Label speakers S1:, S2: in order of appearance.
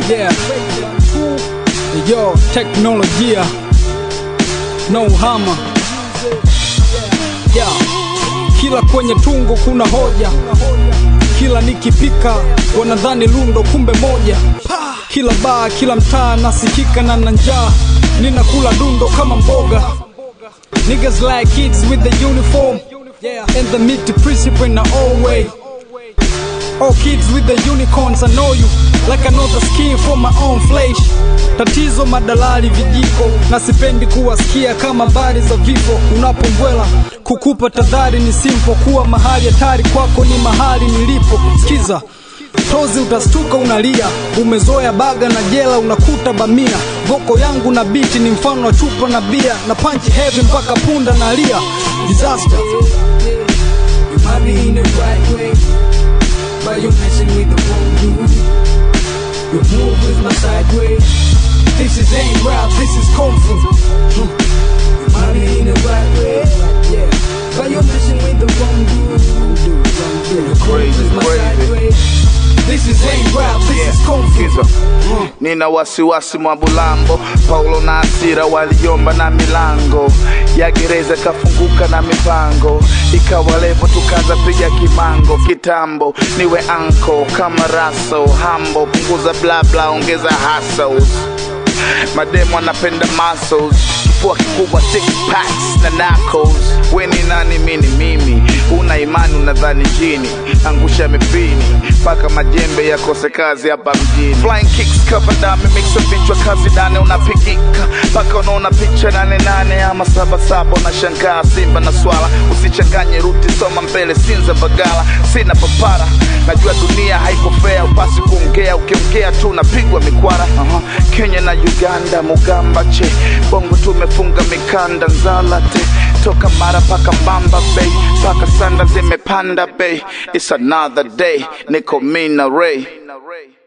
S1: Yeah. Yo, teknolojia. No hammer. Yeah. Kila kwenye tungo kuna hoja. Kila nikipika wanadhani lundo kumbe moja. Kila baa, kila mtaa nasikika na na njaa. Ninakula dundo kama mboga. Niggas like kids with the uniform. And the meat principle in the old way. All kids with the unicorns, I know you like I know the skin from my own flesh. Tatizo madalali vijiko, na sipendi kuwasikia kama habari za vifo. Unapombwela kukupa tadhari ni simple, kuwa mahali hatari kwako ni mahali nilipo. Sikiza tozi, utastuka unalia, umezoea baga na jela, unakuta bamia. Voko yangu na biti ni mfano wa chupa na bia, na punch heavy mpaka punda nalia. Disaster.
S2: You might be in the right way, but you're messing with the wrong dude. Your move is my sideways.
S1: This is ain't rap, this is kung fu.
S2: You might be in the right way, yeah, but you're messing with the wrong dude. Your
S3: Crazy,
S2: move is my
S3: crazy.
S2: sideways.
S1: This is ain't rap, this is kung fu.
S3: Kizo. Nina wasiwasi mwa bulambo, Paulo na Asira waliomba na milango ya gereza kafunguka na mipango, ikawa levo tukaza piga kimango kitambo, niwe anko kama raso hambo, punguza bla bla, ongeza hustles mademo anapenda muscles kifua kikubwa six packs na knuckles we ni nani mini mimi una imani unadhani jini angusha mipini mpaka majembe yakose kazi hapa mjini flying kicks cover dame mixa vichwa kazi nane unapigika mpaka unaona picha nane nane ama saba saba unashangaa simba na swala usichanganye ruti soma mbele sinza bagala sina papara najua dunia haiko fair upasi kuongea ukiongea tu unapigwa mikwara uh-huh. kenya na uganda mugamba che bongo tumefunga mikanda nzalate toka mara paka mbamba bay paka sanda zimepanda bay it's another day niko mina ray